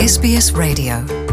SBS Radio.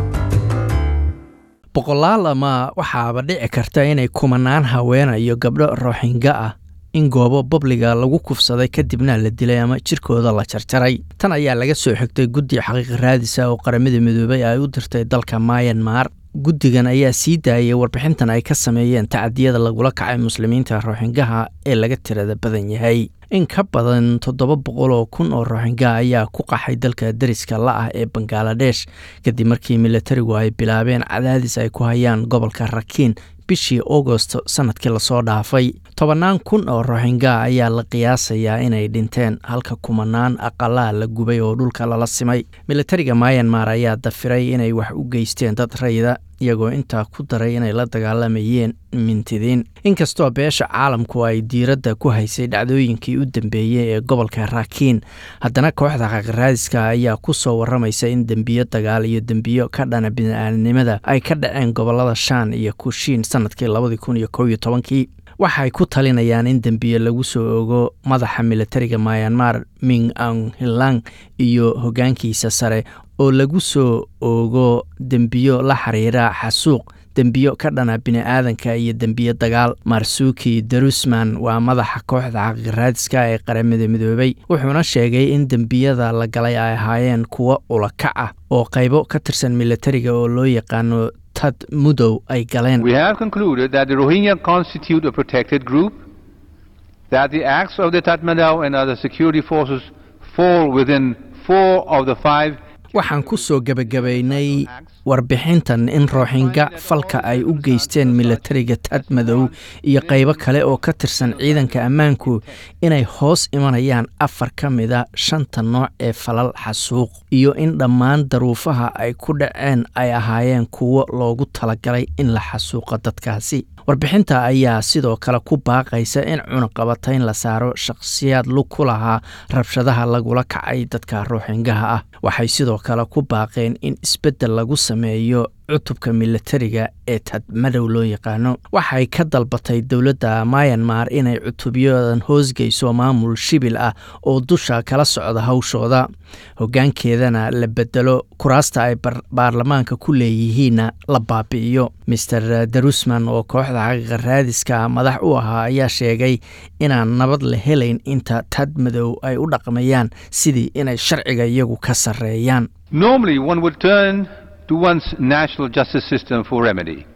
boqolaal ama waxaaba dhici karta inay kumanaan haweena iyo gabdho rooxinga ah in goobo babliga lagu kufsaday kadibna la dilay ama jirkooda la jarjaray tan ayaa laga soo xigtay guddi xaqiiqi raadisa oo qaramada midoobay ay u dirtay dalka mayanmar guddigan ayaa sii daayay warbixintan ay ka sameeyeen tacadiyada lagula kacay muslimiinta rooxingaha ee laga tirada badan yahay in ka badan toddoba boqol oo kun oo rooxinga ayaa ku qaxay dalka dariska la ah ee bangaladesh kadib markii militarigu ay bilaabeen cadaadis ay ku hayaan gobolka rakiin bishii augost sanadkii lasoo dhaafay tobannaan kun oo rooxinga ayaa la qiyaasayaa inay dhinteen halka kumanaan aqalaa la gubay oo dhulka lala simay militariga mayanmar ayaa dafiray inay wax u geysteen dad rayda iyagoo intaa ku daray inay la dagaalamayeen mintidiin inkastoo beesha caalamku ay diiradda ku haysay dhacdooyinkii u dambeeyey ee gobolka rakiin haddana kooxda xaqiraadiska ayaa ku soo waramaysa in dembiyo dagaal iyo dembiyo ka dhana bini-aadnimada ay ka dhaceen gobolada shan iyo kushiin sanadkii labadii kun iyo kow iyo tobankii waxay ku talinayaan in dembiye lagu soo ogo madaxa militariga mayanmar ming ang hilang iyo hoggaankiisa sare oo lagu soo ogo dembiyo la xiriira xasuuq dembiyo ka dhana bini-aadanka iyo dembiyo dagaal marsuki darusman waa madaxa kooxda xaqiiraadiska ee qaramada midoobay wuxuuna sheegay in dembiyada la galay ay ahaayeen kuwo ulakac ah oo qaybo ka tirsan militariga oo loo yaqaano tad mudow ay galeen We have concluded that the Rohingya constitute a protected group, that the acts of the Tatmadaw and other security forces fall within four of the five waxaan ku soo gebagabaynay warbixintan in rooxinga falka ay u geysteen militariga tad madow iyo qaybo kale oo ka tirsan ciidanka ammaanku inay hoos imanayaan afar ka mida shanta nooc ee falal xasuuq iyo in dhammaan daruufaha ay ku dhaceen ay ahaayeen kuwo loogu talagalay in la xasuuqo dadkaasi warbixinta ayaa sidoo kale ku baaqaysa in cunaqabatayn la saaro shakhsiyaad lug ku lahaa rabshadaha lagula kacay dadka rooxingaha ah waxay sidoo kale ku baaqeen in isbeddel lagu sameeyo cutubka militariga ee tadmadow loo yaqaano waxay ka dalbatay dowladda mayanmar inay cutubyadan hoosgeyso maamul shibil ah oo dusha kala socda hawshooda hoggaankeedana la bedelo kuraasta ay baarlamaanka ku leeyihiinna la baabi'iyo master darusman oo kooxda xaqiiqa raadiska madax u ahaa ayaa sheegay inaan nabad la helayn inta tad madow ay u dhaqmayaan sidii inay sharciga iyagu ka sarreeyaan Normally, one would turn to one's national justice system for remedy.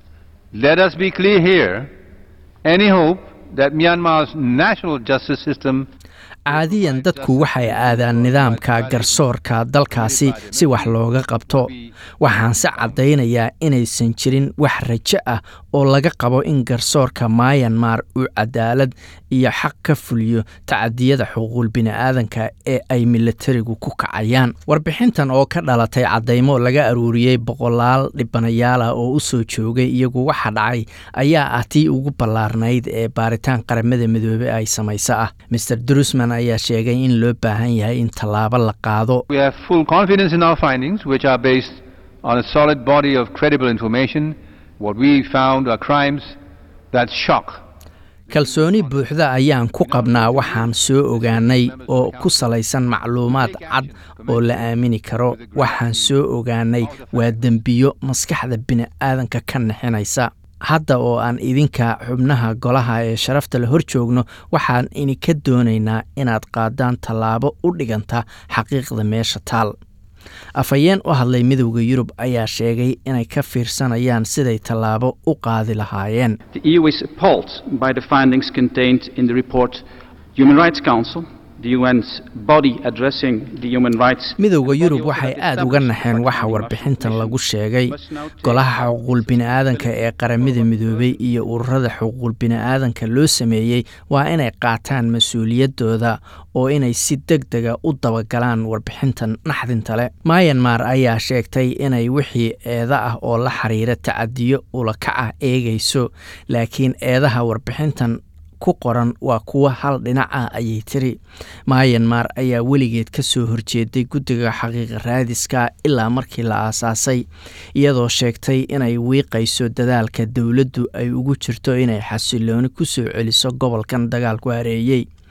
Let us be clear here any hope that Myanmar's national justice system caadiyan dadku waxay aadaan nidaamka garsoorka dalkaasi si wax looga qabto waxaanse caddaynayaa inaysan jirin wax rajo ah oo laga qabo in garsoorka mayanmar uu cadaalad iyo xaq ka fuliyo tacadiyada xuquuqul bini'aadanka ee ay militarigu ku kacayaan warbixintan oo ka dhalatay caddaymo laga aruuriyey boqolaal dhibanayaal ah oo u soo joogay iyagu waxa dhacay ayaa ah tii ugu ballaarnayd ee baaritaan qaramada midoobey ay samayso ah master drusman ayaa sheegay in loo baahan yahay in tallaabo la qaado We have full confidence in our findings, which are based on a solid body of credible information. What we found are crimes that shock. kalsooni buuxda ayaan ku qabnaa waxaan soo ogaanay oo ku salaysan macluumaad cad oo la aamini karo waxaan soo ogaanay waa dembiyo maskaxda bini'aadanka ka nixinaysa hadda oo aan idinka xubnaha golaha ee sharafta la hor joogno waxaan idinka doonaynaa inaad qaadaan tallaabo u dhiganta xaqiiqda meesha taal afhayeen u hadlay midowda yurub ayaa sheegay inay ka fiirsanayaan siday tallaabo u qaadi lahaayeen The EU is appalled by the findings contained in the report Human Rights Council, the UN's body addressing the human rights. midowda yurub waxay aad uga naxeen waxa warbixintan lagu sheegay golaha xuquuqul bini'aadanka ee qaramada midoobay iyo ururada xuquuqul bini'aadanka loo sameeyey waa inay qaataan mas-uuliyaddooda oo inay si deg dega u dabagalaan warbixintan naxdinta leh mayanmar ayaa sheegtay inay wixii eeda ah oo la xiriira tacadiyo ulakaca eegayso laakiin eedaha warbixintan ku qoran waa kuwo hal dhinac ah ayay tiri mayanmar ayaa weligeed ka soo horjeeday guddiga xaqiiqa raadiska ilaa markii la aasaasay iyadoo sheegtay inay wiiqayso dadaalka dowladdu ay ugu jirto inay xasilooni ku soo celiso gobolkan dagaalku hareeyey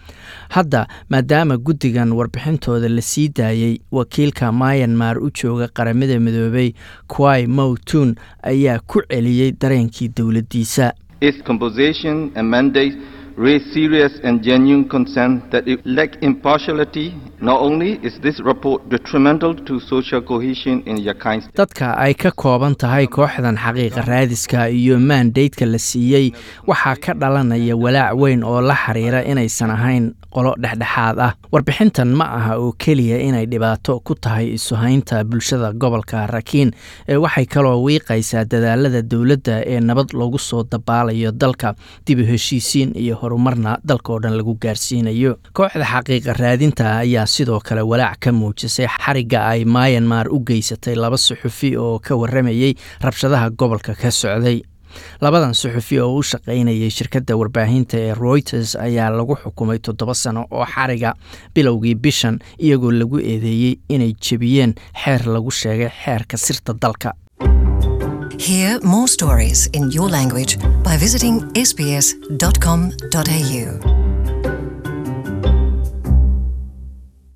hadda maadaama guddigan warbixintooda la sii daayey wakiilka myanmar u jooga qaramada midoobay quai mowtun ayaa ku celiyey dareenkii dowladdiisa Its composition and mandate raise serious and genuine concern that it lack impartiality. Not only is this report detrimental to social cohesion in Rakhine State, dadka ay ka kooban tahay kooxdan xaqiiqa raadiska iyo maandaydka la siiyey waxaa ka dhalanaya walaac weyn oo la xiriira inaysan ahayn qolo dhexdhexaad ah warbixintan ma aha oo keliya inay dhibaato ku tahay isuhaynta bulshada gobolka rakiin ee waxay kaloo wiiqaysaa dadaalada dowladda ee nabad loogu soo dabaalayo dalka dib u heshiisiin iyo horumarna dalkaoo dhan lagu gaarsiinayo kooxda xaqiiqa raadinta ayaa sidoo kale walaac ka muujisay xarigga ay myanmar u geysatay laba suxufi oo ka waramayey rabshadaha gobolka ka socday labadan suxufi oo u shaqaynayay shirkadda warbaahinta ee royters ayaa lagu xukumay toddoba sano oo xariga bilowgii bishan iyagoo lagu eedeeyey inay jebiyeen xeer lagu sheegay xeerka sirta dalka Hear more stories in your language by visiting sbs.com.au.